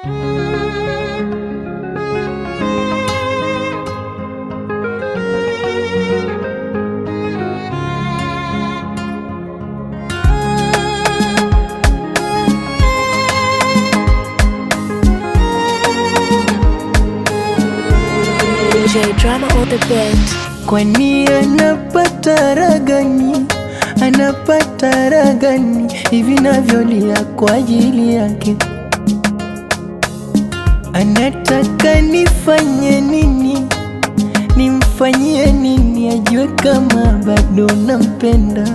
DJ drama on the beat. Kwani anapata raha gani? Anapata raha gani hivi navyolia kwa ajili yake? Anataka nifanye nini? Nimfanyie nini ajue kama bado nampenda?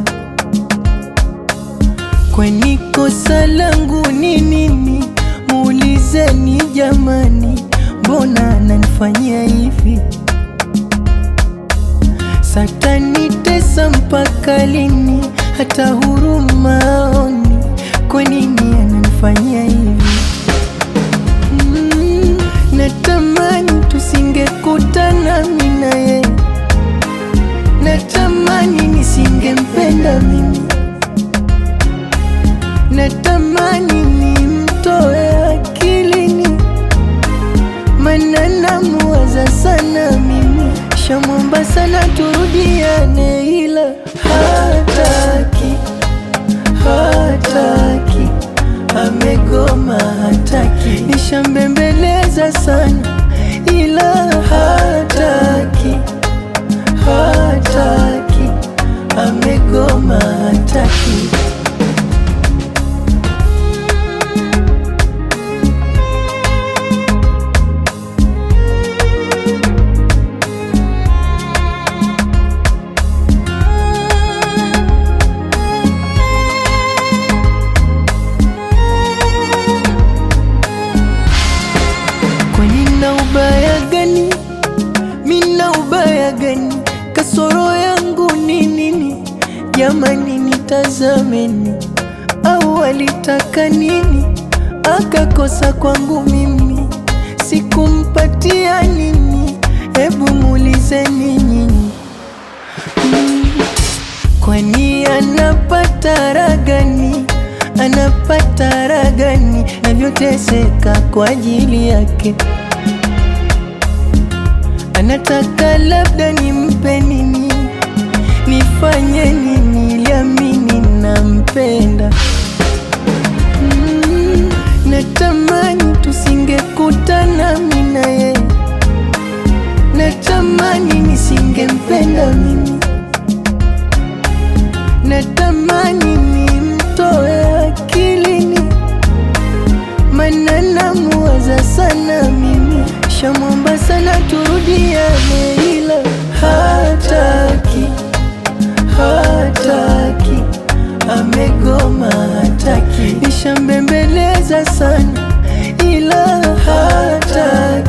Kwani kosa langu ni nini? Muulizeni jamani, mbona ananifanyia hivi? Satanitesa mpaka lini? Hata huruma aoni, kwa nini ananifanyia hivi? Mm, natamani tusingekutana mimi na yeye, natamani nisingempenda mimi, natamani nimtoe akilini, maana namuwaza sana mimi, shamwomba sana turudiane, ila hataki, hataki, amegoma, hataki, nishambembeleza sana, ila hataki, hataki, amegoma, hataki. Kwani na ubaya gani? Mina ubaya gani? Kasoro yangu ni nini? Jamani, nitazameni, au alitaka nini? Akakosa kwangu mimi, sikumpatia nini? Hebu muulizeni nyinyi. Mm, Kwani anapata raha gani? Anapata raha gani navyoteseka kwa ajili yake? Anataka labda nimpe nini? Nifanye nini ili amini nampenda? Mm, natamani tusingekutana mimi na yeye, natamani nisingempenda mimi natamani nimtoe akilini, maana namuwaza sana mimi, shamwomba sana turudiane, ila hataki, hataki, amegoma, hataki, nishambembeleza sana, ila hataki